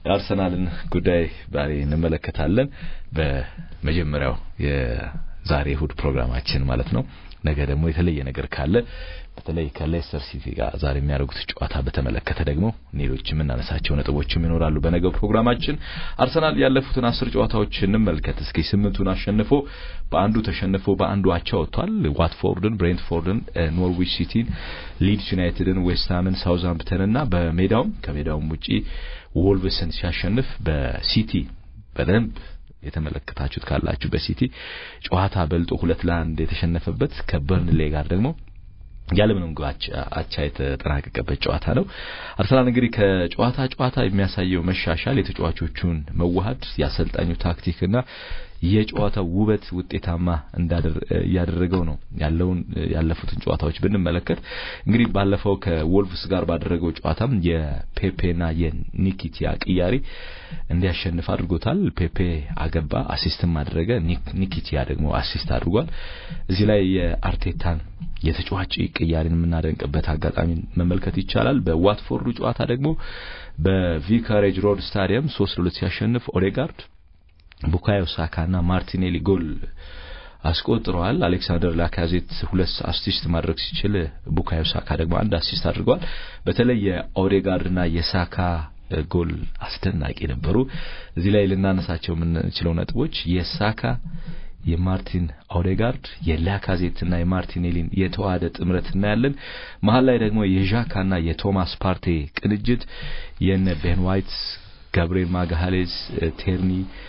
የአርሰናልን ጉዳይ ዛሬ እንመለከታለን። በመጀመሪያው የዛሬ እሁድ ፕሮግራማችን ማለት ነው። ነገ ደግሞ የተለየ ነገር ካለ በተለይ ከሌስተር ሲቲ ጋር ዛሬ የሚያደርጉት ጨዋታ በተመለከተ ደግሞ ሌሎች የምናነሳቸው ነጥቦችም ይኖራሉ። በነገው ፕሮግራማችን አርሰናል ያለፉትን አስር ጨዋታዎች እንመልከት እስኪ። ስምንቱን አሸንፎ በአንዱ ተሸንፎ በአንዱ አቻ ወጥቷል። ዋትፎርድን፣ ብሬንትፎርድን፣ ኖርዊች ሲቲን፣ ሊድስ ዩናይትድን፣ ዌስትሃምን፣ ሳውዝሃምፕተን እና በሜዳውም ከሜዳውም ውጪ ወልቭስን ሲያሸንፍ በሲቲ በደንብ የተመለከታችሁት ካላችሁ በሲቲ ጨዋታ በልጦ ሁለት ለአንድ የተሸነፈበት ከበርንሌ ጋር ደግሞ ያለምንም ግብ አቻ የተጠናቀቀበት ጨዋታ ነው። አርሰናል እንግዲህ ከጨዋታ ጨዋታ የሚያሳየው መሻሻል የተጫዋቾቹን መዋሃድ የአሰልጣኙ ታክቲክና የጨዋታው ውበት ውጤታማ እያደረገው ነው ያለውን ያለፉትን ጨዋታዎች ብንመለከት እንግዲህ ባለፈው ከወልቭስ ጋር ባደረገው ጨዋታም የፔፔና የኒኪቲያ ቅያሪ እንዲያሸንፍ አድርጎታል። ፔፔ አገባ፣ አሲስትም አደረገ። ኒኪቲያ ደግሞ አሲስት አድርጓል። እዚህ ላይ የአርቴታን የተጫዋች ቅያሪን የምናደንቅበት አጋጣሚ መመልከት ይቻላል። በዋትፎርዱ ጨዋታ ደግሞ በቪካሬጅ ሮድ ስታዲየም ሶስት ለሁለት ሲያሸንፍ ኦዴጋርድ ቡካዮ ሳካና ማርቲኔሊ ጎል አስቆጥረዋል። አሌክሳንደር ላካዜት ሁለት አሲስት ማድረግ ሲችል ቡካዮ ሳካ ደግሞ አንድ አሲስት አድርገዋል። በተለይ የኦዴጋርድና የሳካ ጎል አስደናቂ ነበሩ። እዚህ ላይ ልናነሳቸው የምንችለው ነጥቦች የሳካ የማርቲን ኦዴጋርድ የላካዜትና የማርቲኔሊን የተዋሃደ ጥምረት እናያለን። መሀል ላይ ደግሞ የዣካና የቶማስ ፓርቴ ቅንጅት የነ ቤን ዋይት፣ ጋብሪኤል ማጋሃሌዝ፣ ቴርኒ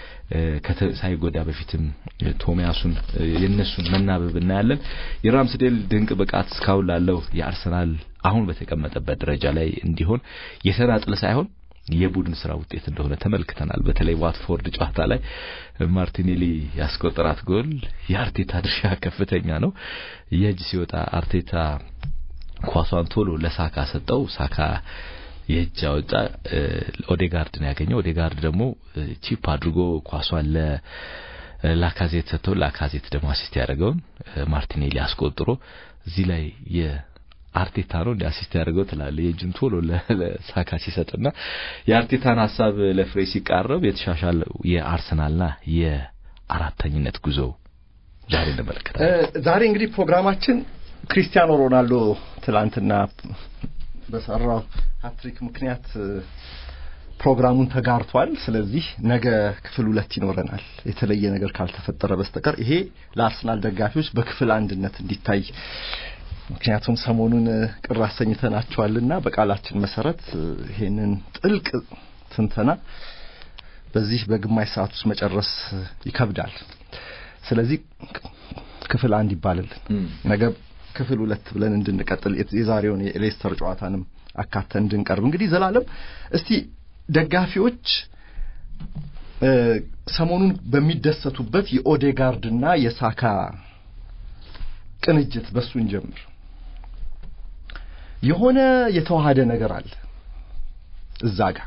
ሳይጎዳ በፊትም ቶሚያሱን የነሱን መናበብ እናያለን። የራምስዴል ድንቅ ብቃት እስካሁን ላለው የአርሰናል አሁን በተቀመጠበት ደረጃ ላይ እንዲሆን የተናጥል ሳይሆን የቡድን ስራ ውጤት እንደሆነ ተመልክተናል። በተለይ ዋትፎርድ ጨዋታ ላይ ማርቲኔሊ ያስቆጠራት ጎል የአርቴታ ድርሻ ከፍተኛ ነው። የእጅ ሲወጣ አርቴታ ኳሷን ቶሎ ለሳካ ሰጠው። ሳካ የእጅ አወጣ። ኦዴጋርድ ነው ያገኘው። ኦዴጋርድ ደግሞ ቺፕ አድርጎ ኳሷን ለላካዜት ሰጥተው ላካዜት ደግሞ አሲስት ያደረገውን ማርቲኔሊ አስቆጥሮ እዚህ ላይ አርቴታ ነው እንደ አሲስት ያደርገው ትላለ የእጁን ቶሎ ለሳካ ሲሰጥና የአርቴታን ሀሳብ ለፍሬ ሲቃረብ የተሻሻለው የአርሰናልና የአራተኝነት ጉዞ ዛሬ እንመለከታለን። ዛሬ እንግዲህ ፕሮግራማችን ክሪስቲያኖ ሮናልዶ ትላንትና በሰራው ሀትሪክ ምክንያት ፕሮግራሙን ተጋርቷል። ስለዚህ ነገ ክፍል ሁለት ይኖረናል የተለየ ነገር ካልተፈጠረ በስተቀር ይሄ ለአርሰናል ደጋፊዎች በክፍል አንድነት እንዲታይ ምክንያቱም ሰሞኑን ቅር አሰኝተናቸዋልና በቃላችን መሰረት ይሄንን ጥልቅ ትንተና በዚህ በግማሽ ሰዓት ውስጥ መጨረስ ይከብዳል። ስለዚህ ክፍል አንድ ይባልልን ነገ ክፍል ሁለት ብለን እንድንቀጥል የዛሬውን የሌስተር ጨዋታንም አካተን እንድንቀርብ እንግዲህ ዘላለም እስቲ ደጋፊዎች ሰሞኑን በሚደሰቱበት የኦዴጋርድና የሳካ ቅንጅት በሱን ጀምር የሆነ የተዋሃደ ነገር አለ እዛ ጋር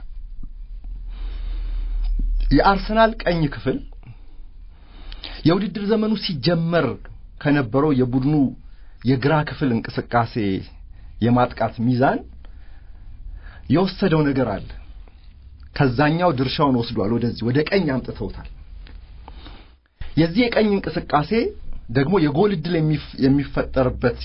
የአርሰናል ቀኝ ክፍል የውድድር ዘመኑ ሲጀመር ከነበረው የቡድኑ የግራ ክፍል እንቅስቃሴ የማጥቃት ሚዛን የወሰደው ነገር አለ። ከዛኛው ድርሻውን ወስዷል፣ ወደዚህ ወደ ቀኝ አምጥተውታል። የዚህ የቀኝ እንቅስቃሴ ደግሞ የጎል እድል የሚፈጠርበት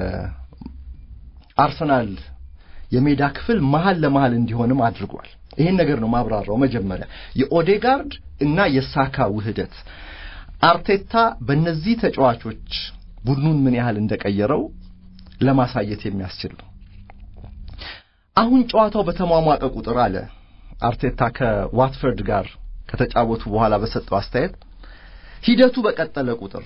የአርሰናል የሜዳ ክፍል መሀል ለመሀል እንዲሆንም አድርጓል። ይሄን ነገር ነው ማብራራው። መጀመሪያ የኦዴጋርድ እና የሳካ ውህደት አርቴታ በእነዚህ ተጫዋቾች ቡድኑን ምን ያህል እንደቀየረው ለማሳየት የሚያስችል ነው። አሁን ጨዋታው በተሟሟቀ ቁጥር አለ አርቴታ ከዋትፈርድ ጋር ከተጫወቱ በኋላ በሰጠው አስተያየት ሂደቱ በቀጠለ ቁጥር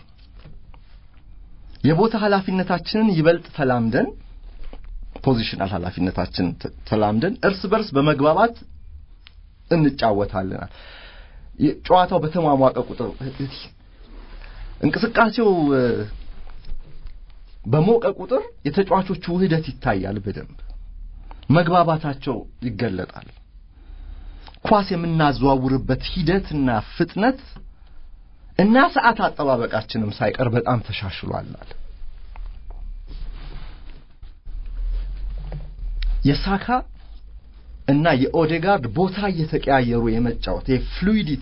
የቦታ ኃላፊነታችንን ይበልጥ ተላምደን ፖዚሽናል ኃላፊነታችን ተላምደን እርስ በርስ በመግባባት እንጫወታለናል። ጨዋታው በተሟሟቀ ቁጥር እንቅስቃሴው በሞቀ ቁጥር የተጫዋቾቹ ውህደት ይታያል። በደንብ መግባባታቸው ይገለጣል። ኳስ የምናዘዋውርበት ሂደትና ፍጥነት እና ሰዓት አጠባበቃችንም ሳይቀር በጣም ተሻሽሏል። የሳካ እና የኦዴጋርድ ቦታ እየተቀያየሩ የመጫወት የፍሉይዲቲ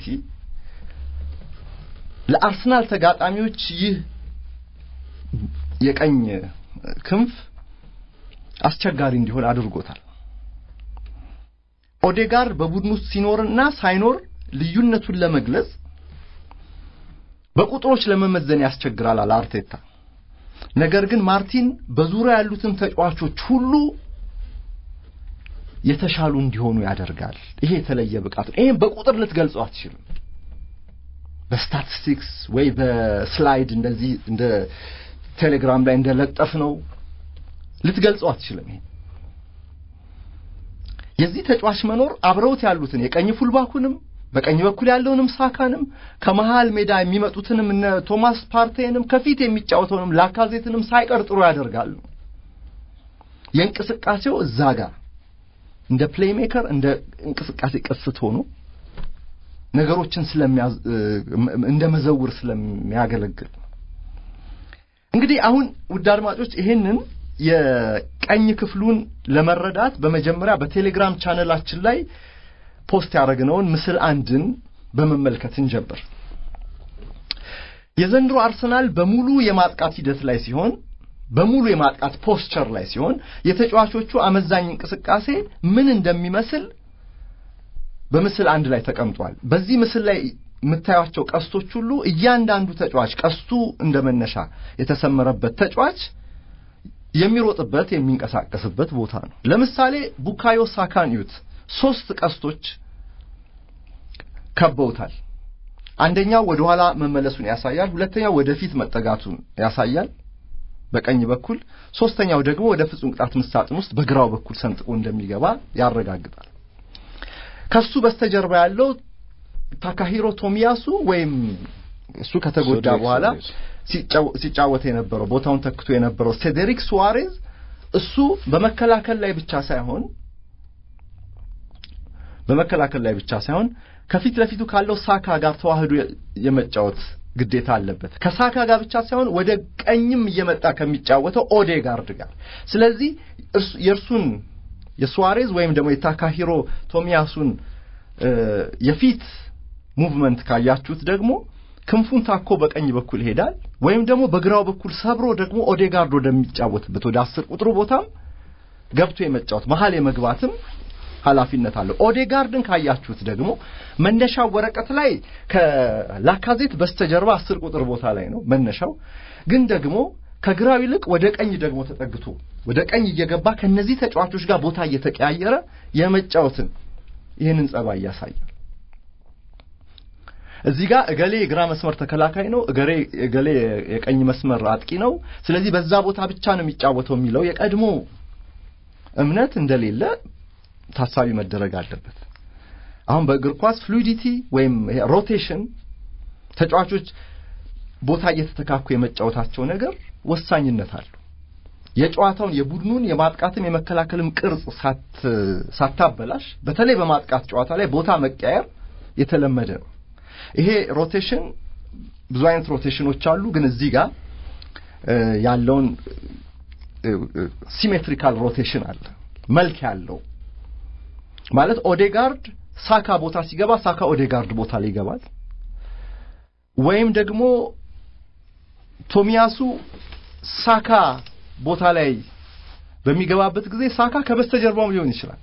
ለአርሰናል ተጋጣሚዎች ይህ የቀኝ ክንፍ አስቸጋሪ እንዲሆን አድርጎታል። ኦዴጋርድ በቡድን ውስጥ ሲኖርና ሳይኖር ልዩነቱን ለመግለጽ በቁጥሮች ለመመዘን ያስቸግራል አለ አርቴታ። ነገር ግን ማርቲን በዙሪያ ያሉትን ተጫዋቾች ሁሉ የተሻሉ እንዲሆኑ ያደርጋል። ይሄ የተለየ ብቃት ነው። ይሄን በቁጥር ልትገልጸው አትችልም። በስታቲስቲክስ ወይ በስላይድ እንደዚህ እንደ ቴሌግራም ላይ እንደለጠፍ ነው ልትገልጸው አትችልም። ይሄ የዚህ ተጫዋች መኖር አብረውት ያሉትን የቀኝ ፉልባኩንም በቀኝ በኩል ያለውንም ሳካንም ከመሃል ሜዳ የሚመጡትንም እነ ቶማስ ፓርቴንም ከፊት የሚጫወተውንም ላካዜትንም ሳይቀር ጥሩ ያደርጋሉ። የእንቅስቃሴው እዛ ጋር እንደ ፕሌይሜከር እንደ እንቅስቃሴ ቅስት ሆኖ ነገሮችን ስለሚያዝ እንደ መዘውር ስለሚያገለግል እንግዲህ አሁን ውድ አድማጮች ይሄንን የቀኝ ክፍሉን ለመረዳት በመጀመሪያ በቴሌግራም ቻነላችን ላይ ፖስት ያደረግነውን ምስል አንድን በመመልከት እንጀምር። የዘንድሮ አርሰናል በሙሉ የማጥቃት ሂደት ላይ ሲሆን በሙሉ የማጥቃት ፖስቸር ላይ ሲሆን የተጫዋቾቹ አመዛኝ እንቅስቃሴ ምን እንደሚመስል በምስል አንድ ላይ ተቀምጧል። በዚህ ምስል ላይ የምታዩቸው ቀስቶች ሁሉ እያንዳንዱ ተጫዋች ቀስቱ እንደ መነሻ የተሰመረበት ተጫዋች የሚሮጥበት የሚንቀሳቀስበት ቦታ ነው። ለምሳሌ ቡካዮ ሳካን እዩት። ሶስት ቀስቶች ከበውታል። አንደኛው ወደ ኋላ መመለሱን ያሳያል። ሁለተኛው ወደፊት መጠጋቱን ያሳያል በቀኝ በኩል፣ ሶስተኛው ደግሞ ወደ ፍጹም ቅጣት ምት ሳጥን ውስጥ በግራው በኩል ሰንጥቆ እንደሚገባ ያረጋግጣል። ከሱ በስተጀርባ ያለው ታካሂሮ ቶሚያሱ ወይም እሱ ከተጎዳ በኋላ ሲጫወት የነበረው ቦታውን ተክቶ የነበረው ሴዴሪክ ሱዋሬዝ እሱ በመከላከል ላይ ብቻ ሳይሆን በመከላከል ላይ ብቻ ሳይሆን ከፊት ለፊቱ ካለው ሳካ ጋር ተዋህዶ የመጫወት ግዴታ አለበት። ከሳካ ጋር ብቻ ሳይሆን ወደ ቀኝም እየመጣ ከሚጫወተው ኦዴጋርድ ጋር። ስለዚህ የእርሱን የሱዋሬዝ ወይም ደግሞ የታካሂሮ ቶሚያሱን የፊት ሙቭመንት ካያችሁት ደግሞ ክንፉን ታኮ በቀኝ በኩል ይሄዳል፣ ወይም ደግሞ በግራው በኩል ሰብሮ ደግሞ ኦዴጋርድ ወደሚጫወትበት ወደ አስር ቁጥሩ ቦታም ገብቶ የመጫወት መሀል የመግባትም ኃላፊነት አለው። ኦዴጋርድን ካያችሁት ደግሞ መነሻው ወረቀት ላይ ከላካዜት በስተጀርባ አስር ቁጥር ቦታ ላይ ነው መነሻው። ግን ደግሞ ከግራው ይልቅ ወደ ቀኝ ደግሞ ተጠግቶ ወደ ቀኝ እየገባ ከነዚህ ተጫዋቾች ጋር ቦታ እየተቀያየረ የመጫወትን ይህንን ጸባይ ያሳያል። እዚህ ጋር እገሌ የግራ መስመር ተከላካይ ነው፣ እገሌ እገሌ የቀኝ መስመር አጥቂ ነው፣ ስለዚህ በዛ ቦታ ብቻ ነው የሚጫወተው የሚለው የቀድሞ እምነት እንደሌለ ታሳቢ መደረግ አለበት። አሁን በእግር ኳስ ፍሉዲቲ ወይም ሮቴሽን ተጫዋቾች ቦታ እየተተካኩ የመጫወታቸው ነገር ወሳኝነት አለው። የጨዋታውን የቡድኑን የማጥቃትም የመከላከልም ቅርጽ ሳታበላሽ፣ በተለይ በማጥቃት ጨዋታ ላይ ቦታ መቀየር የተለመደ ነው። ይሄ ሮቴሽን ብዙ አይነት ሮቴሽኖች አሉ። ግን እዚህ ጋር ያለውን ሲሜትሪካል ሮቴሽን አለ መልክ ያለው ማለት ኦዴጋርድ ሳካ ቦታ ሲገባ ሳካ ኦዴጋርድ ቦታ ላይ ይገባል። ወይም ደግሞ ቶሚያሱ ሳካ ቦታ ላይ በሚገባበት ጊዜ ሳካ ከበስተጀርባውም ሊሆን ይችላል።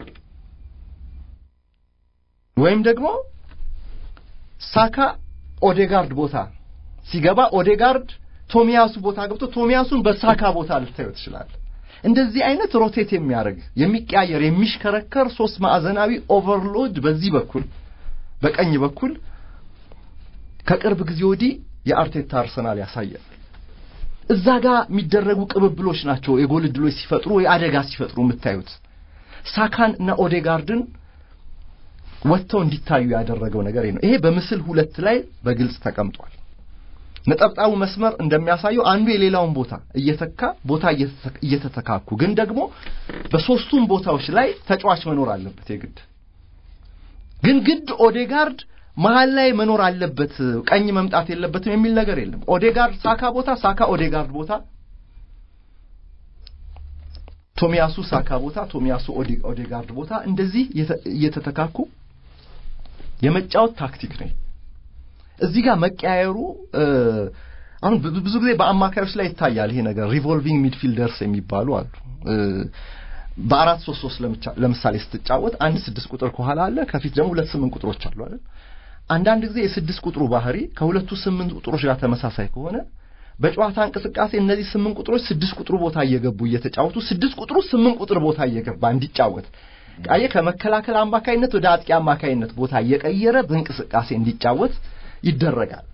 ወይም ደግሞ ሳካ ኦዴጋርድ ቦታ ሲገባ ኦዴጋርድ ቶሚያሱ ቦታ ገብቶ ቶሚያሱን በሳካ ቦታ ልታየው ትችላል። እንደዚህ አይነት ሮቴት የሚያደርግ የሚቀያየር የሚሽከረከር ሶስት ማዕዘናዊ ኦቨርሎድ በዚህ በኩል በቀኝ በኩል ከቅርብ ጊዜ ወዲህ የአርቴታ አርሰናል ያሳያል። እዛ ጋር የሚደረጉ ቅብብሎች ናቸው የጎል ዕድሎች ሲፈጥሩ ወይ አደጋ ሲፈጥሩ የምታዩት። ሳካን እና ኦዴጋርድን ወጥተው እንዲታዩ ያደረገው ነገር ነው። ይሄ በምስል ሁለት ላይ በግልጽ ተቀምጧል። ነጠብጣቡ መስመር እንደሚያሳየው አንዱ የሌላውን ቦታ እየተካ ቦታ እየተተካኩ ግን ደግሞ በሶስቱም ቦታዎች ላይ ተጫዋች መኖር አለበት የግድ ግን ግድ ኦዴጋርድ መሀል ላይ መኖር አለበት ቀኝ መምጣት የለበትም የሚል ነገር የለም። ኦዴጋርድ ሳካ ቦታ፣ ሳካ ኦዴጋርድ ቦታ ቶሚያሱ ሳካ ቦታ፣ ቶሚያሱ ኦዴጋርድ ቦታ እንደዚህ እየተተካኩ የመጫወት ታክቲክ ነው። እዚህ ጋር መቀያየሩ አሁን ብዙ ጊዜ በአማካዮች ላይ ይታያል ይሄ ነገር። ሪቮልቪንግ ሚድፊልደርስ የሚባሉ አሉ። በአራት ሶስት ሶስት ለምሳሌ ስትጫወት አንድ ስድስት ቁጥር ከኋላ አለ፣ ከፊት ደግሞ ሁለት ስምንት ቁጥሮች አሉ አይደል? አንዳንድ ጊዜ የስድስት ቁጥሩ ባህሪ ከሁለቱ ስምንት ቁጥሮች ጋር ተመሳሳይ ከሆነ በጨዋታ እንቅስቃሴ እነዚህ ስምንት ቁጥሮች ስድስት ቁጥሩ ቦታ እየገቡ እየተጫወቱ ስድስት ቁጥሩ ስምንት ቁጥር ቦታ እየገባ እንዲጫወት ቃየ ከመከላከል አማካይነት ወደ አጥቂ አማካይነት ቦታ እየቀየረ በእንቅስቃሴ እንዲጫወት ይደረጋል።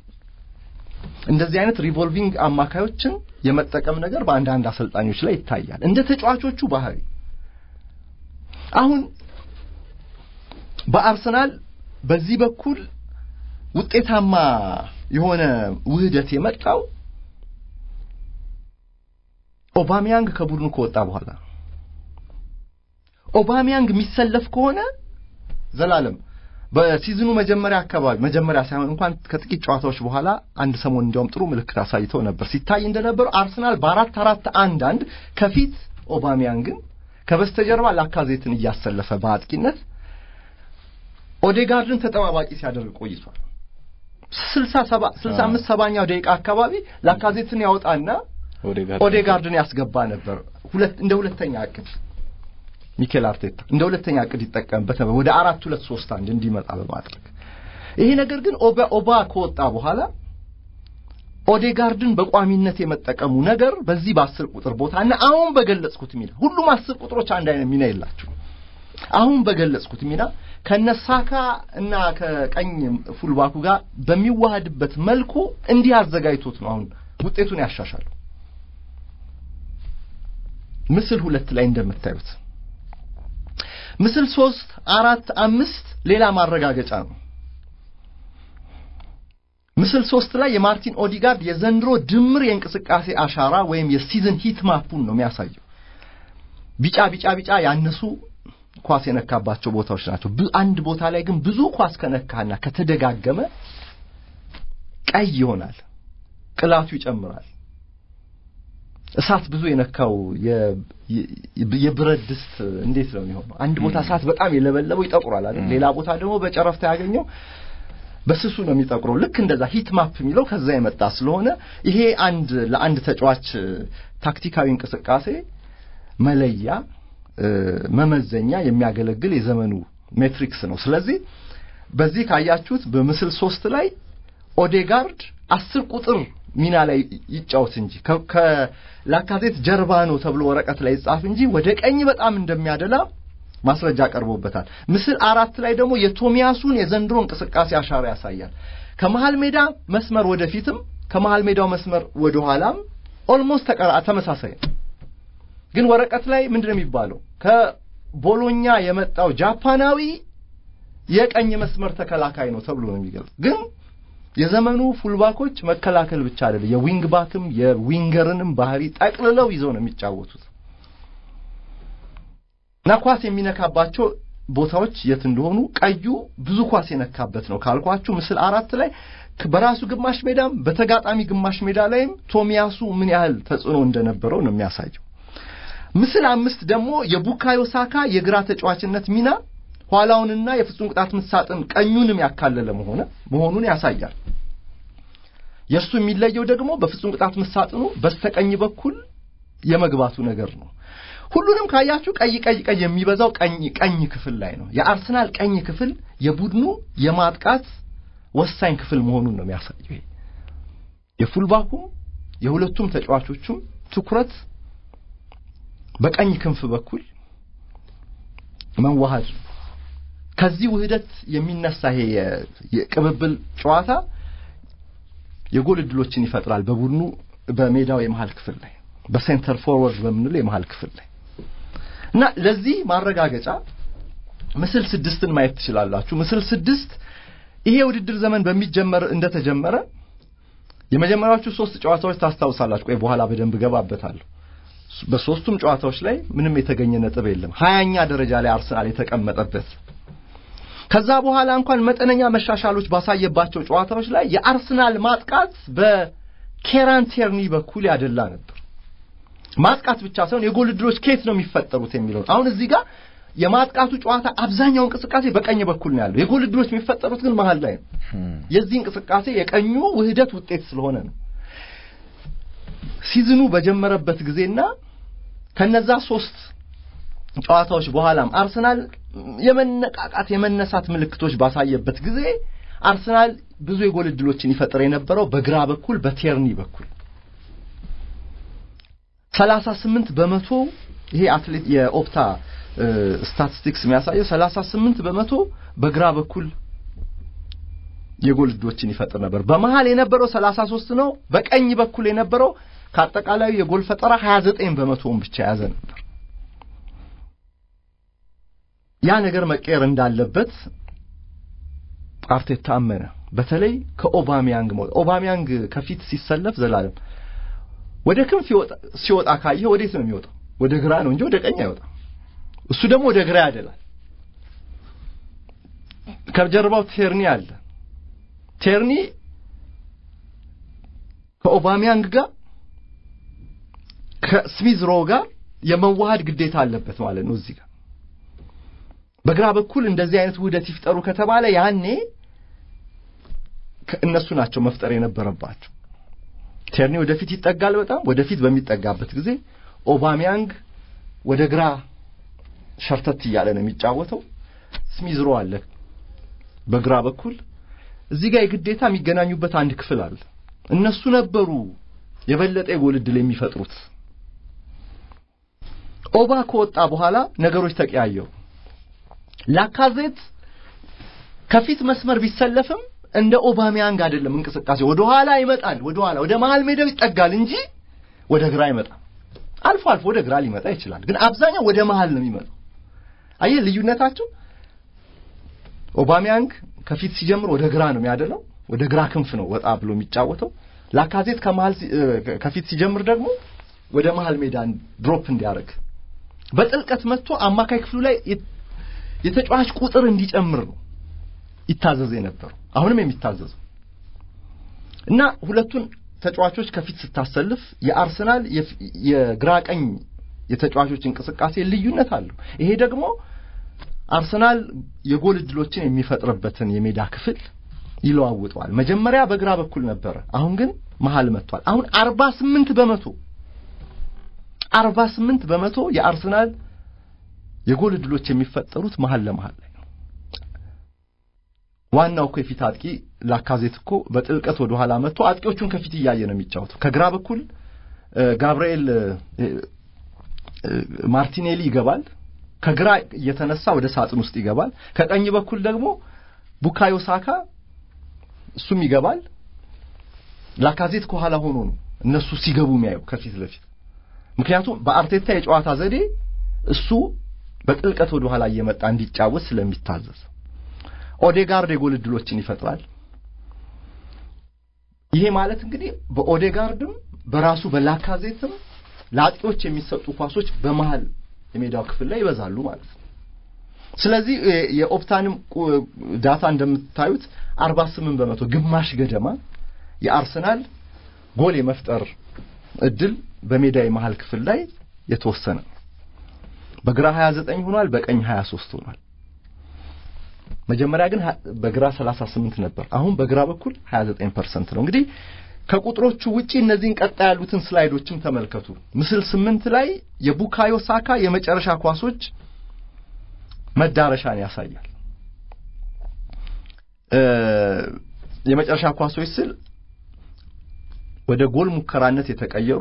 እንደዚህ አይነት ሪቮልቪንግ አማካዮችን የመጠቀም ነገር በአንዳንድ አሰልጣኞች ላይ ይታያል። እንደ ተጫዋቾቹ ባህሪ አሁን በአርሰናል በዚህ በኩል ውጤታማ የሆነ ውህደት የመጣው ኦባሚያንግ ከቡድኑ ከወጣ በኋላ ኦባሚያንግ የሚሰለፍ ከሆነ ዘላለም በሲዝኑ መጀመሪያ አካባቢ መጀመሪያ ሳይሆን እንኳን ከጥቂት ጨዋታዎች በኋላ አንድ ሰሞን እንዲያውም ጥሩ ምልክት አሳይተው ነበር። ሲታይ እንደነበረው አርሰናል በአራት አራት አንድ አንድ ከፊት ኦባሚያንግን ከበስተጀርባ ላካዜትን እያሰለፈ በአጥቂነት ኦዴጋርድን ተጠባባቂ ሲያደርግ ቆይቷል። ስልሳ ሰባ ስልሳ አምስት ሰባኛው ደቂቃ አካባቢ ላካዜትን ያወጣና ኦዴጋርድን ያስገባ ነበር። ሁለት እንደ ሁለተኛ እቅድ ሚኬል አርቴታ እንደ ሁለተኛ እቅድ ይጠቀምበት ነበር፣ ወደ አራት ሁለት ሶስት አንድ እንዲመጣ በማድረግ ይሄ ነገር ግን ኦባ ኦባ ከወጣ በኋላ ኦዴጋርድን በቋሚነት የመጠቀሙ ነገር በዚህ በአስር ቁጥር ቦታ እና አሁን በገለጽኩት ሚና ሁሉም አስር ቁጥሮች አንድ አይነት ሚና የላቸው። አሁን በገለጽኩት ሚና ከነሳካ እና ከቀኝ ፉልባኩ ጋር በሚዋሃድበት መልኩ እንዲህ አዘጋጅቶት ነው አሁን ውጤቱን ያሻሻለው። ምስል ሁለት ላይ እንደምታዩት ምስል ሶስት አራት አምስት ሌላ ማረጋገጫ ነው። ምስል ሶስት ላይ የማርቲን ኦዲጋርድ የዘንድሮ ድምር የእንቅስቃሴ አሻራ ወይም የሲዝን ሂት ማፑን ነው የሚያሳየው። ቢጫ ቢጫ ቢጫ ያነሱ ኳስ የነካባቸው ቦታዎች ናቸው። አንድ ቦታ ላይ ግን ብዙ ኳስ ከነካና ከተደጋገመ ቀይ ይሆናል፣ ቅላቱ ይጨምራል። እሳት ብዙ የነካው የብረት ድስት እንዴት ነው የሚሆነው? አንድ ቦታ እሳት በጣም የለበለበው ይጠቁራል አይደል? ሌላ ቦታ ደግሞ በጨረፍታ ያገኘው በስሱ ነው የሚጠቁረው። ልክ እንደዛ ሂት ማፕ የሚለው ከዛ የመጣ ስለሆነ ይሄ አንድ ለአንድ ተጫዋች ታክቲካዊ እንቅስቃሴ መለያ መመዘኛ የሚያገለግል የዘመኑ ሜትሪክስ ነው። ስለዚህ በዚህ ካያችሁት በምስል ሶስት ላይ ኦዴጋርድ አስር ቁጥር ሚና ላይ ይጫወት እንጂ ከላካዜት ጀርባ ነው ተብሎ ወረቀት ላይ ይጻፍ እንጂ ወደ ቀኝ በጣም እንደሚያደላ ማስረጃ ቀርቦበታል። ምስል አራት ላይ ደግሞ የቶሚያሱን የዘንድሮ እንቅስቃሴ አሻራ ያሳያል። ከመሃል ሜዳ መስመር ወደፊትም ከመሃል ሜዳው መስመር ወደ ኋላም ኦልሞስት ተመሳሳይ ነው። ግን ወረቀት ላይ ምንድን ነው የሚባለው? ከቦሎኛ የመጣው ጃፓናዊ የቀኝ መስመር ተከላካይ ነው ተብሎ ነው የሚገልጽ ግን የዘመኑ ፉልባኮች መከላከል ብቻ አይደለም፣ የዊንግ ባክም የዊንገርንም ባህሪ ጠቅልለው ይዘው ነው የሚጫወቱት እና ኳስ የሚነካባቸው ቦታዎች የት እንደሆኑ ቀዩ ብዙ ኳስ የነካበት ነው ካልኳችሁ ምስል አራት ላይ በራሱ ግማሽ ሜዳም በተጋጣሚ ግማሽ ሜዳ ላይም ቶሚያሱ ምን ያህል ተጽዕኖ እንደነበረው ነው የሚያሳየው። ምስል አምስት ደግሞ የቡካዮ ሳካ የግራ ተጫዋችነት ሚና ኋላውንና የፍጹም ቅጣት ምት ሳጥን ቀኙንም ያካለለ መሆነ መሆኑን ያሳያል። የእርሱ የሚለየው ደግሞ በፍጹም ቅጣት ምት ሳጥኑ በስተቀኝ በኩል የመግባቱ ነገር ነው። ሁሉንም ካያችሁ ቀይ ቀይ ቀይ የሚበዛው ቀኝ ቀኝ ክፍል ላይ ነው። የአርሰናል ቀኝ ክፍል የቡድኑ የማጥቃት ወሳኝ ክፍል መሆኑን ነው የሚያሳየው። የፉልባኩም የሁለቱም ተጫዋቾቹም ትኩረት በቀኝ ክንፍ በኩል መዋሃድ ነው። ከዚህ ውህደት የሚነሳ ይሄ የቅብብል ጨዋታ የጎል እድሎችን ይፈጥራል። በቡድኑ በሜዳው የመሃል ክፍል ላይ በሴንተር ፎርወርድ በምንለው የመሃል ክፍል ላይ እና ለዚህ ማረጋገጫ ምስል ስድስትን ማየት ትችላላችሁ። ምስል ስድስት ይሄ የውድድር ዘመን በሚጀመር እንደተጀመረ የመጀመሪያዎቹ ሶስት ጨዋታዎች ታስታውሳላችሁ። ቆይ በኋላ በደንብ ገባበታለሁ። በሶስቱም ጨዋታዎች ላይ ምንም የተገኘ ነጥብ የለም። ሀያኛ ደረጃ ላይ አርሰናል የተቀመጠበት ከዛ በኋላ እንኳን መጠነኛ መሻሻሎች ባሳየባቸው ጨዋታዎች ላይ የአርሰናል ማጥቃት በኬራን ቴርኒ በኩል ያደላ ነበር። ማጥቃት ብቻ ሳይሆን የጎል ዕድሎች ከየት ነው የሚፈጠሩት የሚለው አሁን እዚህ ጋር የማጥቃቱ ጨዋታ አብዛኛው እንቅስቃሴ በቀኝ በኩል ነው ያለው። የጎል ዕድሎች የሚፈጠሩት ግን መሀል ላይ ነው። የዚህ እንቅስቃሴ የቀኙ ውህደት ውጤት ስለሆነ ነው። ሲዝኑ በጀመረበት ጊዜና ከነዛ ሶስት ጨዋታዎች በኋላም አርሰናል የመነቃቃት የመነሳት ምልክቶች ባሳየበት ጊዜ አርሰናል ብዙ የጎል ዕድሎችን ይፈጥር የነበረው በግራ በኩል በቴርኒ በኩል ሰላሳ ስምንት በመቶ ይሄ አትሌት የኦፕታ ስታቲስቲክስ የሚያሳየው ሰላሳ ስምንት በመቶ በግራ በኩል የጎል ዕድሎችን ይፈጥር ነበር። በመሃል የነበረው ሰላሳ ሶስት ነው። በቀኝ በኩል የነበረው ከአጠቃላዩ የጎል ፈጠራ ሀያ ዘጠኝ በመቶውን ብቻ የያዘ ነበር። ያ ነገር መቀየር እንዳለበት አርቴታ አመነ። በተለይ ከኦባሚያንግ ኦባሚያንግ ከፊት ሲሰለፍ ዘላለም ወደ ክንፍ ሲወጣ ካየህ ወዴት ነው የሚወጣው? ወደ ግራ ነው እንጂ ወደ ቀኝ አይወጣም። እሱ ደግሞ ወደ ግራ ያደላል። ከጀርባው ቴርኒ አለ። ቴርኒ ከኦባሚያንግ ጋር ከስሚዝ ሮ ጋር የመዋሃድ ግዴታ አለበት ማለት ነው። እዚህ ጋር በግራ በኩል እንደዚህ አይነት ውህደት ይፍጠሩ ከተባለ ያኔ እነሱ ናቸው መፍጠር የነበረባቸው። ቴርኒ ወደፊት ይጠጋል። በጣም ወደፊት በሚጠጋበት ጊዜ ኦባሚያንግ ወደ ግራ ሸርተት እያለ ነው የሚጫወተው። ስሚዝሮ አለ በግራ በኩል። እዚህ ጋር የግዴታ የሚገናኙበት አንድ ክፍል አለ። እነሱ ነበሩ የበለጠ የጎል ዕድል የሚፈጥሩት። ኦባ ከወጣ በኋላ ነገሮች ተቀያየሩ። ላካዜት ከፊት መስመር ቢሰለፍም እንደ ኦባሚያንግ አይደለም እንቅስቃሴ። ወደ ኋላ ይመጣል፣ ወደ ኋላ ወደ መሃል ሜዳው ይጠጋል እንጂ ወደ ግራ አይመጣም። አልፎ አልፎ ወደ ግራ ሊመጣ ይችላል፣ ግን አብዛኛው ወደ መሃል ነው የሚመጣው። አየህ ልዩነታቸው። ኦባሚያንግ ከፊት ሲጀምር ወደ ግራ ነው የሚያደለው፣ ወደ ግራ ክንፍ ነው ወጣ ብሎ የሚጫወተው። ላካዜት ከመሃል ከፊት ሲጀምር ደግሞ ወደ መሃል ሜዳ ድሮፕ እንዲያደርግ በጥልቀት መጥቶ አማካይ ክፍሉ ላይ የተጫዋች ቁጥር እንዲጨምር ነው ይታዘዝ የነበረው አሁንም የሚታዘዘው እና ሁለቱን ተጫዋቾች ከፊት ስታሰልፍ የአርሰናል የግራ ቀኝ የተጫዋቾች እንቅስቃሴ ልዩነት አለው። ይሄ ደግሞ አርሰናል የጎል ዕድሎችን የሚፈጥርበትን የሜዳ ክፍል ይለዋውጠዋል። መጀመሪያ በግራ በኩል ነበረ፣ አሁን ግን መሀል መጥቷል። አሁን አርባ ስምንት በመቶ አርባ ስምንት በመቶ የአርሰናል የጎል ዕድሎች የሚፈጠሩት መሀል ለመሀል ላይ ነው። ዋናው እኮ የፊት አጥቂ ላካዜት እኮ በጥልቀት ወደ ኋላ መጥቶ አጥቂዎቹን ከፊት እያየ ነው የሚጫወተው። ከግራ በኩል ጋብርኤል ማርቲኔሊ ይገባል። ከግራ እየተነሳ ወደ ሳጥን ውስጥ ይገባል። ከቀኝ በኩል ደግሞ ቡካዮ ሳካ እሱም ይገባል። ላካዜት ከኋላ ሆኖ ነው እነሱ ሲገቡ የሚያየው ከፊት ለፊት ምክንያቱም በአርቴታ የጨዋታ ዘዴ እሱ በጥልቀት ወደ ኋላ እየመጣ እንዲጫወት ስለሚታዘዝ ኦዴጋርድ የጎል ዕድሎችን ይፈጥራል። ይሄ ማለት እንግዲህ በኦዴጋርድም በራሱ በላካዜትም ለአጥቂዎች የሚሰጡ ኳሶች በመሃል የሜዳው ክፍል ላይ ይበዛሉ ማለት ነው። ስለዚህ የኦፕታንም ዳታ እንደምታዩት አርባ ስምንት በመቶ ግማሽ ገደማ የአርሰናል ጎል የመፍጠር እድል በሜዳ የመሃል ክፍል ላይ የተወሰነ ነው። በግራ 29 ሆኗል፣ በቀኝ 23 ሆኗል። መጀመሪያ ግን በግራ 38 ነበር። አሁን በግራ በኩል 29% ነው። እንግዲህ ከቁጥሮቹ ውጪ እነዚህን ቀጣይ ያሉትን ስላይዶችም ተመልከቱ። ምስል ስምንት ላይ የቡካዮ ሳካ የመጨረሻ ኳሶች መዳረሻን ያሳያል። የመጨረሻ ኳሶች ስል ወደ ጎል ሙከራነት የተቀየሩ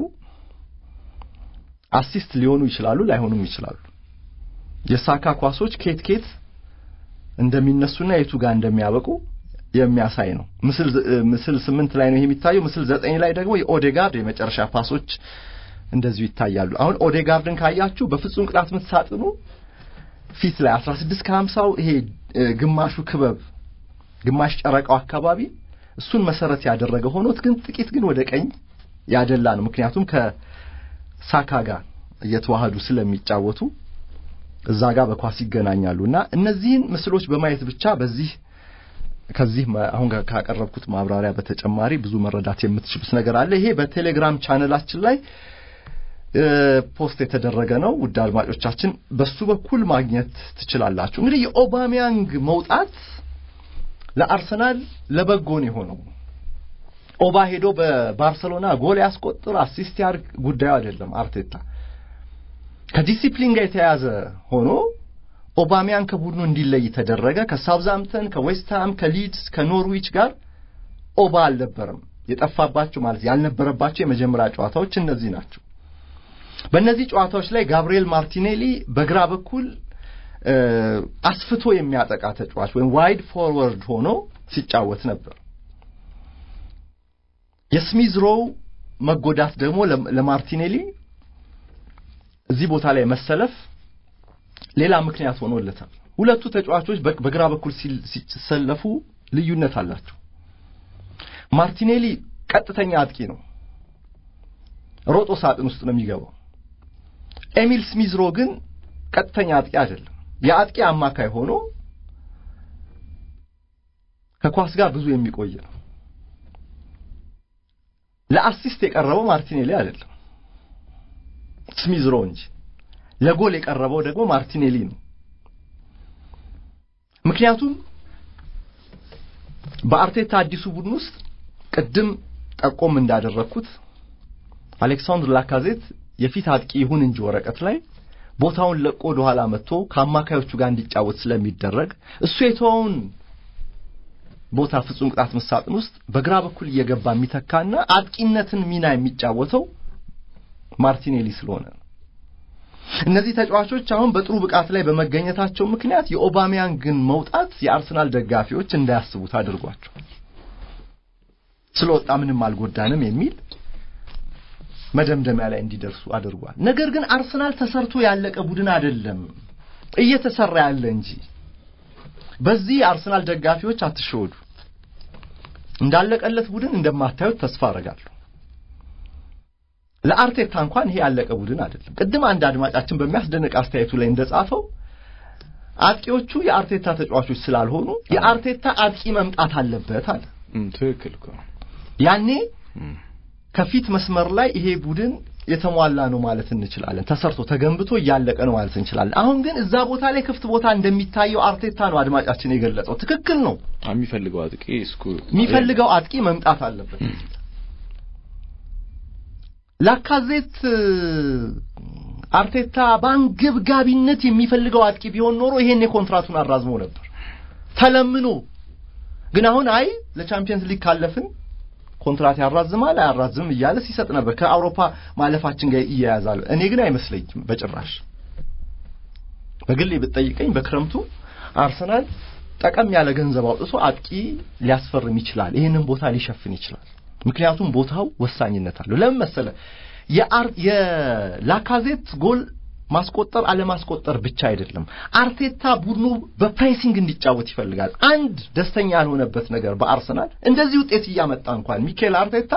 አሲስት ሊሆኑ ይችላሉ፣ ላይሆኑም ይችላሉ። የሳካ ኳሶች ኬት ኬት እንደሚነሱና የቱ ጋር እንደሚያበቁ የሚያሳይ ነው። ምስል ምስል ስምንት ላይ ነው ይሄ የሚታየው። ምስል ዘጠኝ ላይ ደግሞ የኦዴጋርድ የመጨረሻ ፓሶች እንደዚሁ ይታያሉ። አሁን ኦዴጋርድን ካያችሁ በፍጹም ቅጣት ምት ሳጥኑ ፊት ላይ 16 ከ50ው ይሄ ግማሹ ክበብ ግማሽ ጨረቃው አካባቢ እሱን መሰረት ያደረገ ሆኖት ግን ጥቂት ግን ወደ ቀኝ ያደላ ነው። ምክንያቱም ከሳካ ጋር እየተዋሃዱ ስለሚጫወቱ እዛ ጋር በኳስ ይገናኛሉ እና እነዚህን ምስሎች በማየት ብቻ በዚህ ከዚህ አሁን ካቀረብኩት ማብራሪያ በተጨማሪ ብዙ መረዳት የምትችሉት ነገር አለ። ይሄ በቴሌግራም ቻነላችን ላይ ፖስት የተደረገ ነው። ውድ አድማጮቻችን በሱ በኩል ማግኘት ትችላላችሁ። እንግዲህ የኦባሚያንግ መውጣት ለአርሰናል ለበጎ ነው የሆነው። ኦባ ሄዶ በባርሰሎና ጎል ያስቆጥር አሲስት ያርግ ጉዳዩ አይደለም። አርቴታ ከዲሲፕሊን ጋር የተያያዘ ሆኖ ኦባሚያን ከቡድኑ እንዲለይ ተደረገ። ከሳውዝሃምፕተን፣ ከዌስትሃም፣ ከሊድስ፣ ከኖርዊች ጋር ኦባ አልነበረም። የጠፋባቸው ማለት ያልነበረባቸው የመጀመሪያ ጨዋታዎች እነዚህ ናቸው። በእነዚህ ጨዋታዎች ላይ ጋብሪኤል ማርቲኔሊ በግራ በኩል አስፍቶ የሚያጠቃ ተጫዋች ወይም ዋይድ ፎርወርድ ሆኖ ሲጫወት ነበር። የስሚዝ ሮው መጎዳት ደግሞ ለማርቲኔሊ እዚህ ቦታ ላይ መሰለፍ ሌላ ምክንያት ሆኖለታል። ሁለቱ ተጫዋቾች በግራ በኩል ሲሰለፉ ልዩነት አላቸው። ማርቲኔሊ ቀጥተኛ አጥቂ ነው፣ ሮጦ ሳጥን ውስጥ ነው የሚገባው። ኤሚል ስሚዝሮ ግን ቀጥተኛ አጥቂ አይደለም። የአጥቂ አማካይ ሆኖ ከኳስ ጋር ብዙ የሚቆይ ነው። ለአሲስት የቀረበው ማርቲኔሊ አይደለም ስሚዝሮ እንጂ ለጎል የቀረበው ደግሞ ማርቲኔሊ ነው። ምክንያቱም በአርቴታ አዲሱ ቡድን ውስጥ ቅድም ጠቆም እንዳደረግኩት አሌክሳንድር ላካዜት የፊት አጥቂ ይሁን እንጂ ወረቀት ላይ ቦታውን ለቆ ወደ ኋላ መጥቶ ከአማካዮቹ ጋር እንዲጫወት ስለሚደረግ እሱ የተወውን ቦታ ፍጹም ቅጣት መሳጥን ውስጥ በግራ በኩል እየገባ የሚተካና አጥቂነትን ሚና የሚጫወተው ማርቲኔሊ ስለሆነ ነው። እነዚህ ተጫዋቾች አሁን በጥሩ ብቃት ላይ በመገኘታቸው ምክንያት የኦባሚያንግን መውጣት የአርሰናል ደጋፊዎች እንዳያስቡት አድርጓቸው ስለወጣ ምንም አልጎዳንም የሚል መደምደሚያ ላይ እንዲደርሱ አድርጓል። ነገር ግን አርሰናል ተሰርቶ ያለቀ ቡድን አይደለም፣ እየተሰራ ያለ እንጂ። በዚህ የአርሰናል ደጋፊዎች አትሸወዱ። እንዳለቀለት ቡድን እንደማታዩት ተስፋ አረጋለሁ። ለአርቴታ እንኳን ይሄ ያለቀ ቡድን አይደለም። ቅድም አንድ አድማጫችን በሚያስደንቅ አስተያየቱ ላይ እንደጻፈው አጥቂዎቹ የአርቴታ ተጫዋቾች ስላልሆኑ የአርቴታ አጥቂ መምጣት አለበት አለ። ትክክል እኮ ያኔ ከፊት መስመር ላይ ይሄ ቡድን የተሟላ ነው ማለት እንችላለን። ተሰርቶ ተገንብቶ እያለቀ ነው ማለት እንችላለን። አሁን ግን እዛ ቦታ ላይ ክፍት ቦታ እንደሚታየው አርቴታ ነው አድማጫችን የገለጸው። ትክክል ነው። የሚፈልገው አጥቂ እስኩ የሚፈልገው አጥቂ መምጣት አለበት። ላካዜት አርቴታ በአንገብጋቢነት የሚፈልገው አጥቂ ቢሆን ኖሮ ይሄን የኮንትራቱን አራዝሞ ነበር ተለምኖ። ግን አሁን አይ ለቻምፒየንስ ሊግ ካለፍን ኮንትራት ያራዝማል አያራዝም እያለ ሲሰጥ ነበር። ከአውሮፓ ማለፋችን ጋር እያያዛል። እኔ ግን አይመስለኝም በጭራሽ። በግሌ ብትጠይቀኝ በክረምቱ አርሰናል ጠቀም ያለ ገንዘብ አውጥቶ አጥቂ ሊያስፈርም ይችላል። ይህንን ቦታ ሊሸፍን ይችላል። ምክንያቱም ቦታው ወሳኝነት አለው። ለምን መሰለ የላካዜት ጎል ማስቆጠር አለማስቆጠር ብቻ አይደለም። አርቴታ ቡድኑ በፕሬሲንግ እንዲጫወት ይፈልጋል። አንድ ደስተኛ ያልሆነበት ነገር በአርሰናል እንደዚህ ውጤት እያመጣ እንኳን ሚካኤል አርቴታ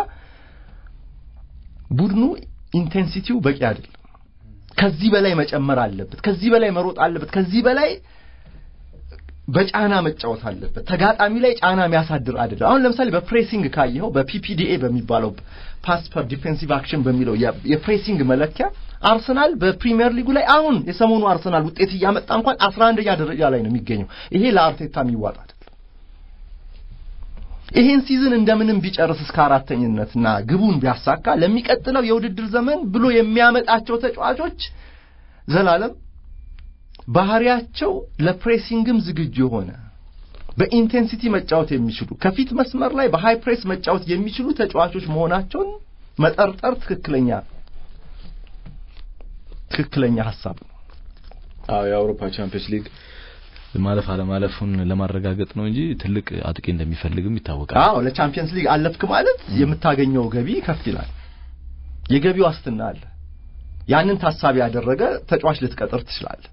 ቡድኑ ኢንቴንሲቲው በቂ አይደለም። ከዚህ በላይ መጨመር አለበት። ከዚህ በላይ መሮጥ አለበት። ከዚህ በላይ በጫና መጫወት አለበት። ተጋጣሚ ላይ ጫና የሚያሳድር አይደለም። አሁን ለምሳሌ በፕሬሲንግ ካየኸው በፒፒዲኤ በሚባለው ፓስ ፐር ዲፌንሲቭ አክሽን በሚለው የፕሬሲንግ መለኪያ አርሰናል በፕሪሚየር ሊጉ ላይ አሁን የሰሞኑ አርሰናል ውጤት እያመጣ እንኳን አስራ አንደኛ ደረጃ ላይ ነው የሚገኘው። ይሄ ለአርቴታ የሚዋጥ አይደለም። ይሄን ሲዝን እንደምንም ቢጨርስ እስከ አራተኝነትና ግቡን ቢያሳካ ለሚቀጥለው የውድድር ዘመን ብሎ የሚያመጣቸው ተጫዋቾች ዘላለም ባህሪያቸው ለፕሬሲንግም ዝግጁ የሆነ በኢንቴንሲቲ መጫወት የሚችሉ ከፊት መስመር ላይ በሃይ ፕሬስ መጫወት የሚችሉ ተጫዋቾች መሆናቸውን መጠርጠር ትክክለኛ ትክክለኛ ሀሳብ ነው። አዎ የአውሮፓ ቻምፒየንስ ሊግ ማለፍ አለማለፉን ለማረጋገጥ ነው እንጂ ትልቅ አጥቂ እንደሚፈልግም ይታወቃል። አዎ ለቻምፒየንስ ሊግ አለፍክ ማለት የምታገኘው ገቢ ከፍ ይላል። የገቢ ዋስትና አለ። ያንን ታሳቢ ያደረገ ተጫዋች ልትቀጥር ትችላለህ።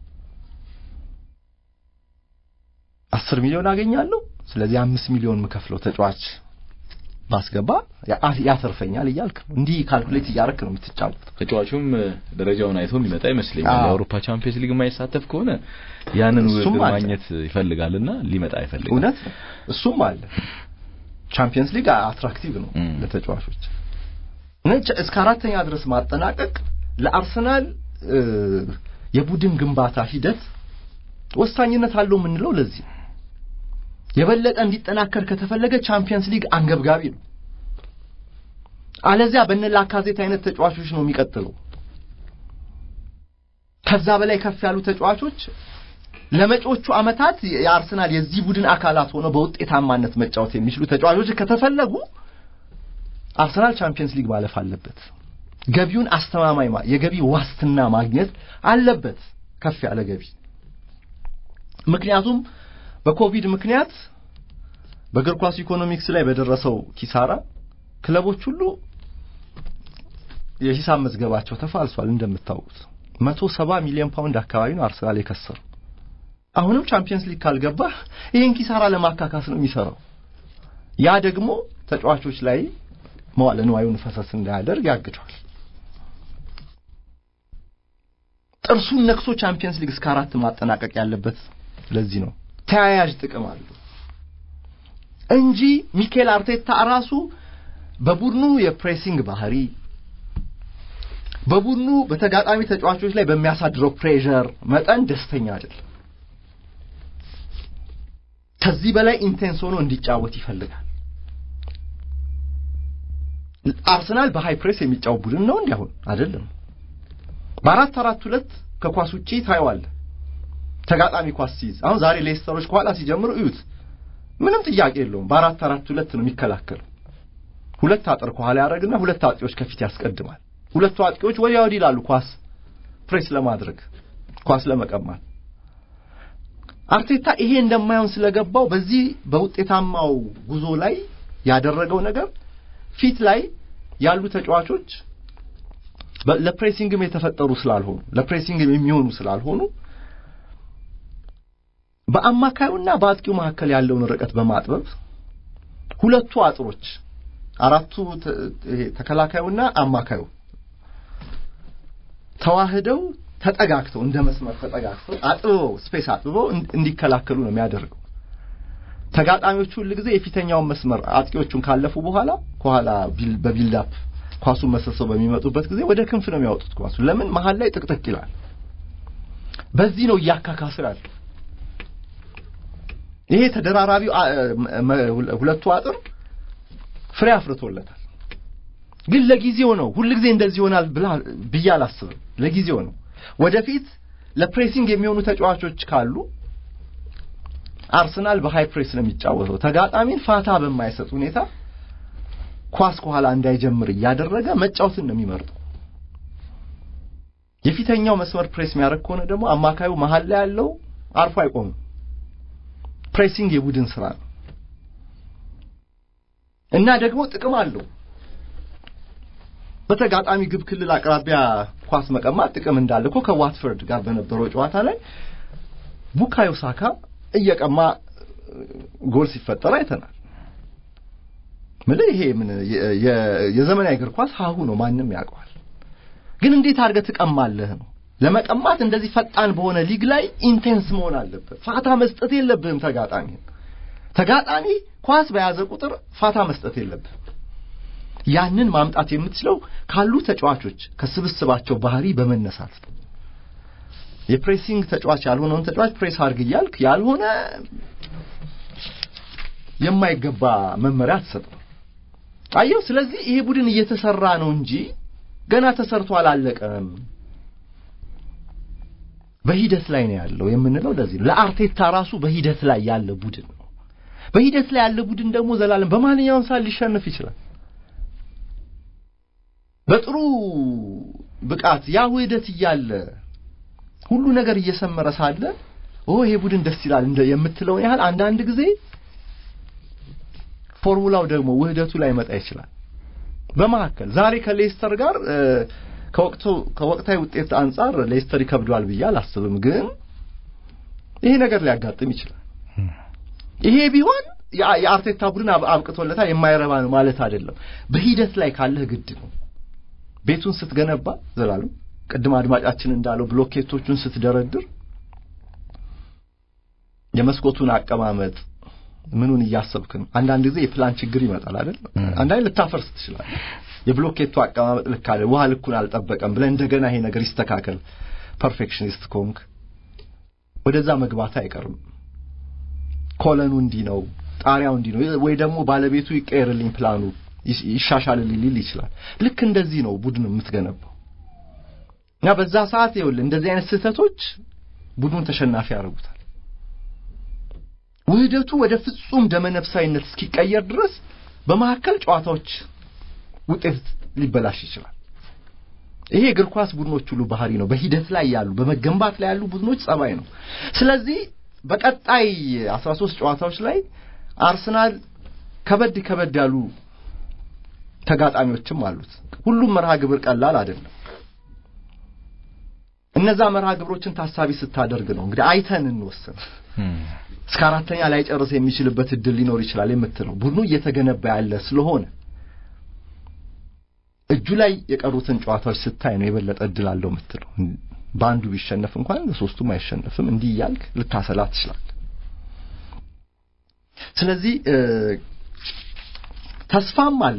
አስር ሚሊዮን አገኛለሁ፣ ስለዚህ አምስት ሚሊዮን የምከፍለው ተጫዋች ባስገባ ያተርፈኛል እያልክ ነው። እንዲህ ካልኩሌት እያደረክ ነው የምትጫወተው። ተጫዋቹም ደረጃውን አይቶ የሚመጣ ይመስለኛል። የአውሮፓ ቻምፒየንስ ሊግ የማይሳተፍ ከሆነ ያንን ውድድር ማግኘት ይፈልጋልና ሊመጣ አይፈልግም። እውነት ነው፣ እሱም አለ። ቻምፒየንስ ሊግ አትራክቲቭ ነው ለተጫዋቾች። እስከ አራተኛ ድረስ ማጠናቀቅ ለአርሰናል የቡድን ግንባታ ሂደት ወሳኝነት አለው የምንለው ለዚህ ነው። የበለጠ እንዲጠናከር ከተፈለገ ቻምፒየንስ ሊግ አንገብጋቢ ነው። አለዚያ በነ ላካዜት አይነት ተጫዋቾች ነው የሚቀጥለው። ከዛ በላይ ከፍ ያሉ ተጫዋቾች ለመጪዎቹ ዓመታት የአርሰናል የዚህ ቡድን አካላት ሆነው በውጤታማነት መጫወት የሚችሉ ተጫዋቾች ከተፈለጉ አርሰናል ቻምፒየንስ ሊግ ማለፍ አለበት። ገቢውን አስተማማኝ የገቢ ዋስትና ማግኘት አለበት፣ ከፍ ያለ ገቢ። ምክንያቱም በኮቪድ ምክንያት በእግር ኳስ ኢኮኖሚክስ ላይ በደረሰው ኪሳራ ክለቦች ሁሉ የሂሳብ መዝገባቸው ተፋልሷል። እንደምታውቁት መቶ ሰባ ሚሊዮን ፓውንድ አካባቢ ነው አርሰናል የከሰሩ። አሁንም ቻምፒየንስ ሊግ ካልገባ ይህን ኪሳራ ለማካካስ ነው የሚሰራው። ያ ደግሞ ተጫዋቾች ላይ መዋለ ንዋዩን ፈሰስ እንዳያደርግ ያግዷል። ጥርሱን ነክሶ ቻምፒየንስ ሊግ እስከ አራት ማጠናቀቅ ያለበት ለዚህ ነው። ተያያዥ ጥቅም አለው እንጂ ሚኬል አርቴታ ራሱ በቡድኑ የፕሬሲንግ ባህሪ በቡድኑ በተጋጣሚ ተጫዋቾች ላይ በሚያሳድረው ፕሬዠር መጠን ደስተኛ አይደለም። ከዚህ በላይ ኢንቴንስ ሆኖ እንዲጫወት ይፈልጋል። አርሰናል በሃይ ፕሬስ የሚጫወት ቡድን ነው እንዲያሁን አይደለም። በአራት አራት ሁለት ከኳስ ውጪ ታየዋለህ። ተጋጣሚ ኳስ ሲይዝ አሁን ዛሬ ሌስተሮች ከኋላ ሲጀምሩ እዩት፣ ምንም ጥያቄ የለውም። በአራት አራት ሁለት ነው የሚከላከለው። ሁለት አጥር ከኋላ ያደርግና ሁለት አጥቂዎች ከፊት ያስቀድማል። ሁለቱ አጥቂዎች ወዲያ ወዲህ ይላሉ፣ ኳስ ፕሬስ ለማድረግ ኳስ ለመቀማት። አርቴታ ይሄ እንደማይሆን ስለገባው በዚህ በውጤታማው ጉዞ ላይ ያደረገው ነገር ፊት ላይ ያሉ ተጫዋቾች ለፕሬሲንግም የተፈጠሩ ስላልሆኑ ለፕሬሲንግም የሚሆኑ ስላልሆኑ በአማካዩና በአጥቂው መካከል ያለውን ርቀት በማጥበብ ሁለቱ አጥሮች አራቱ ተከላካዩና አማካዩ ተዋህደው ተጠጋግተው እንደ መስመር ተጠጋግተው አጥብበው ስፔስ አጥብበው እንዲከላከሉ ነው የሚያደርገው። ተጋጣሚዎቹ ሁል ጊዜ የፊተኛውን መስመር አጥቂዎቹን ካለፉ በኋላ ከኋላ በቢልዳፕ ኳሱን መሰሰው በሚመጡበት ጊዜ ወደ ክንፍ ነው የሚያወጡት ኳሱ። ለምን መሀል ላይ ጥቅጥቅ ይላል። በዚህ ነው እያካካሰ ያለው። ይሄ ተደራራቢው ሁለቱ አጥር ፍሬ አፍርቶለታል። ግን ለጊዜው ነው። ሁል ጊዜ እንደዚህ ይሆናል ብዬ አላስብም። ለጊዜው ነው። ወደፊት ለፕሬሲንግ የሚሆኑ ተጫዋቾች ካሉ አርሰናል በሃይ ፕሬስ ነው የሚጫወተው። ተጋጣሚን ፋታ በማይሰጥ ሁኔታ ኳስ ከኋላ እንዳይጀምር እያደረገ መጫወትን ነው የሚመርጠው። የፊተኛው መስመር ፕሬስ የሚያደርግ ከሆነ ደግሞ አማካዩ መሀል ላይ ያለው አርፎ አይቆምም። ፕሬሲንግ የቡድን ስራ ነው እና ደግሞ ጥቅም አለው። በተጋጣሚ ግብ ክልል አቅራቢያ ኳስ መቀማት ጥቅም እንዳለ እኮ ከዋትፈርድ ጋር በነበረው ጨዋታ ላይ ቡካዮ ሳካ እየቀማ ጎል ሲፈጠር አይተናል። ምን ይሄ ምን የዘመናዊ እግር ኳስ ሀሁ ነው፣ ማንም ያውቀዋል። ግን እንዴት አድርገህ ትቀማለህ ነው። ለመቀማት እንደዚህ ፈጣን በሆነ ሊግ ላይ ኢንቴንስ መሆን አለበት። ፋታ መስጠት የለብህም ተጋጣሚህን። ተጋጣሚ ኳስ በያዘ ቁጥር ፋታ መስጠት የለብህም። ያንን ማምጣት የምትችለው ካሉ ተጫዋቾች ከስብስባቸው ባህሪ በመነሳት ነው። የፕሬሲንግ ተጫዋች ያልሆነውን ተጫዋች ፕሬስ አድርግ እያልክ ያልሆነ የማይገባ መመሪያ አትሰጥም። አየው። ስለዚህ ይሄ ቡድን እየተሰራ ነው እንጂ ገና ተሰርቶ አላለቀም። በሂደት ላይ ነው ያለው የምንለው ለዚህ ነው። ለአርቴታ ራሱ በሂደት ላይ ያለ ቡድን ነው። በሂደት ላይ ያለ ቡድን ደግሞ ዘላለም በማንኛውም ሰዓት ሊሸነፍ ይችላል። በጥሩ ብቃት ያ ውህደት እያለ ሁሉ ነገር እየሰመረ ሳለ ኦ ይሄ ቡድን ደስ ይላል እንደ የምትለውን ያህል አንዳንድ ጊዜ ፎርሙላው ደግሞ ውህደቱ ላይ መጣ ይችላል። በመካከል ዛሬ ከሌስተር ጋር ከወቅቱ ከወቅታዊ ውጤት አንጻር ሌስተር ይከብደዋል ብዬ አላስብም። ግን ይሄ ነገር ሊያጋጥም ይችላል። ይሄ ቢሆን የአርቴታ ቡድን አብቅቶለታል የማይረባ ነው ማለት አይደለም። በሂደት ላይ ካለህ ግድ ነው። ቤቱን ስትገነባ ዘላለም ቅድም አድማጫችን እንዳለው ብሎኬቶቹን ስትደረድር የመስኮቱን አቀማመጥ ምኑን እያሰብክ ነው። አንዳንድ ጊዜ የፕላን ችግር ይመጣል አይደል? አንዳንድ ልታፈርስ ትችላለህ። የብሎኬቱ አቀማመጥ ልክ አለ፣ ውሃ ልኩን አልጠበቀም ብለህ እንደገና ይሄ ነገር ይስተካከል ፐርፌክሽኒስት ኮንክ ወደዛ መግባት አይቀርም። ኮለኑ እንዲህ ነው፣ ጣሪያው እንዲህ ነው፣ ወይ ደግሞ ባለቤቱ ይቀየርልኝ፣ ፕላኑ ይሻሻልልኝ ሊል ይችላል። ልክ እንደዚህ ነው ቡድን የምትገነባው እና በዛ ሰዓት ይኸውልህ እንደዚህ አይነት ስህተቶች ቡድኑን ተሸናፊ ያደርጉታል። ውህደቱ ወደ ፍጹም ደመነፍሳዊነት እስኪቀየር ድረስ በመካከል ጨዋታዎች ውጤት ሊበላሽ ይችላል። ይሄ እግር ኳስ ቡድኖች ሁሉ ባህሪ ነው። በሂደት ላይ ያሉ በመገንባት ላይ ያሉ ቡድኖች ጸባይ ነው። ስለዚህ በቀጣይ 13 ጨዋታዎች ላይ አርሰናል ከበድ ከበድ ያሉ ተጋጣሚዎችም አሉት። ሁሉም መርሃ ግብር ቀላል አይደለም። እነዛ መርሃ ግብሮችን ታሳቢ ስታደርግ ነው እንግዲህ አይተን እንወስን። እስከ አራተኛ ላይ ጨርስ የሚችልበት እድል ሊኖር ይችላል የምትለው ቡድኑ እየተገነባ ያለ ስለሆነ እጁ ላይ የቀሩትን ጨዋታዎች ስታይ ነው የበለጠ እድል አለው የምትለው። በአንዱ ቢሸነፍ እንኳን በሶስቱም አይሸነፍም። እንዲህ እያልክ ልታሰላ ትችላለህ። ስለዚህ ተስፋም አለ፣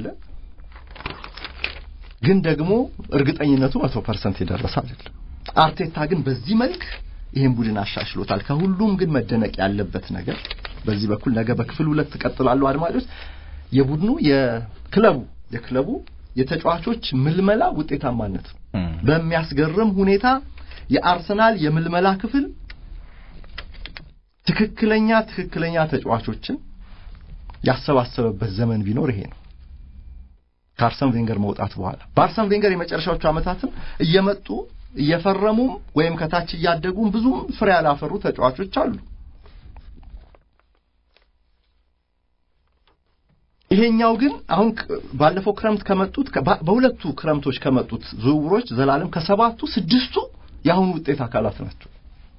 ግን ደግሞ እርግጠኝነቱ መቶ ፐርሰንት የደረሰ አይደለም። አርቴታ ግን በዚህ መልክ ይህን ቡድን አሻሽሎታል። ከሁሉም ግን መደነቅ ያለበት ነገር በዚህ በኩል ነገ በክፍል ሁለት ትቀጥላሉ አድማጮች፣ የቡድኑ የክለቡ የክለቡ የተጫዋቾች ምልመላ ውጤታማነት ነው። በሚያስገርም ሁኔታ የአርሰናል የምልመላ ክፍል ትክክለኛ ትክክለኛ ተጫዋቾችን ያሰባሰበበት ዘመን ቢኖር ይሄ ነው። ከአርሰን ቬንገር መውጣት በኋላ በአርሰን ቬንገር የመጨረሻዎቹ ዓመታትም እየመጡ እየፈረሙም ወይም ከታች እያደጉም ብዙም ፍሬ ያላፈሩ ተጫዋቾች አሉ። ይሄኛው ግን አሁን ባለፈው ክረምት ከመጡት በሁለቱ ክረምቶች ከመጡት ዝውውሮች ዘላለም ከሰባቱ ስድስቱ የአሁኑ ውጤት አካላት ናቸው።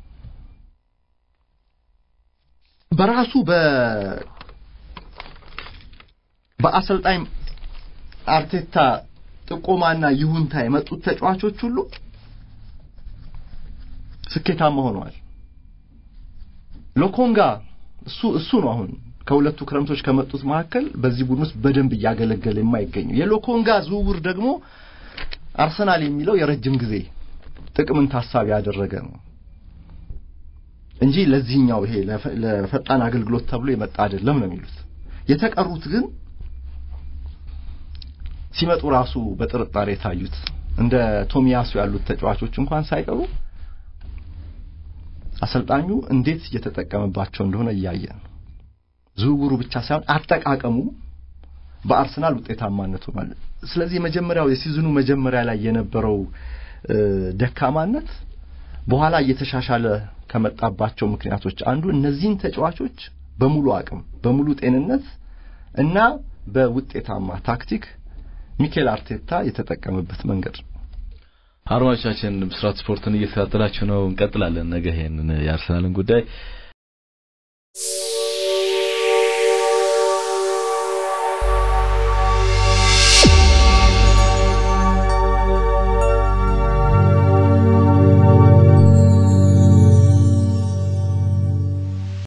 በራሱ በ በአሰልጣኝ አርቴታ ጥቆማና ይሁንታ የመጡት ተጫዋቾች ሁሉ ስኬታማ ሆነዋል። ሎኮንጋ እሱ እሱ ነው አሁን ከሁለቱ ክረምቶች ከመጡት መካከል በዚህ ቡድን ውስጥ በደንብ እያገለገለ የማይገኘው የሎኮንጋ ዝውውር ደግሞ አርሰናል የሚለው የረጅም ጊዜ ጥቅምን ታሳቢ ያደረገ ነው እንጂ ለዚህኛው ይሄ ለፈጣን አገልግሎት ተብሎ የመጣ አይደለም ነው የሚሉት። የተቀሩት ግን ሲመጡ ራሱ በጥርጣሬ የታዩት እንደ ቶሚያሱ ያሉት ተጫዋቾች እንኳን ሳይቀሩ አሰልጣኙ እንዴት እየተጠቀመባቸው እንደሆነ እያየ ነው። ዝውውሩ ብቻ ሳይሆን አጠቃቀሙ በአርሰናል ውጤታማነት ሆኗል። ስለዚህ የመጀመሪያው የሲዝኑ መጀመሪያ ላይ የነበረው ደካማነት በኋላ እየተሻሻለ ከመጣባቸው ምክንያቶች አንዱ እነዚህን ተጫዋቾች በሙሉ አቅም፣ በሙሉ ጤንነት እና በውጤታማ ታክቲክ ሚኬል አርቴታ የተጠቀመበት መንገድ ነው። አድማጮቻችን ብስራት ስፖርትን እየተከታተላችሁ ነው። እንቀጥላለን። ነገ ይሄንን የአርሰናልን ጉዳይ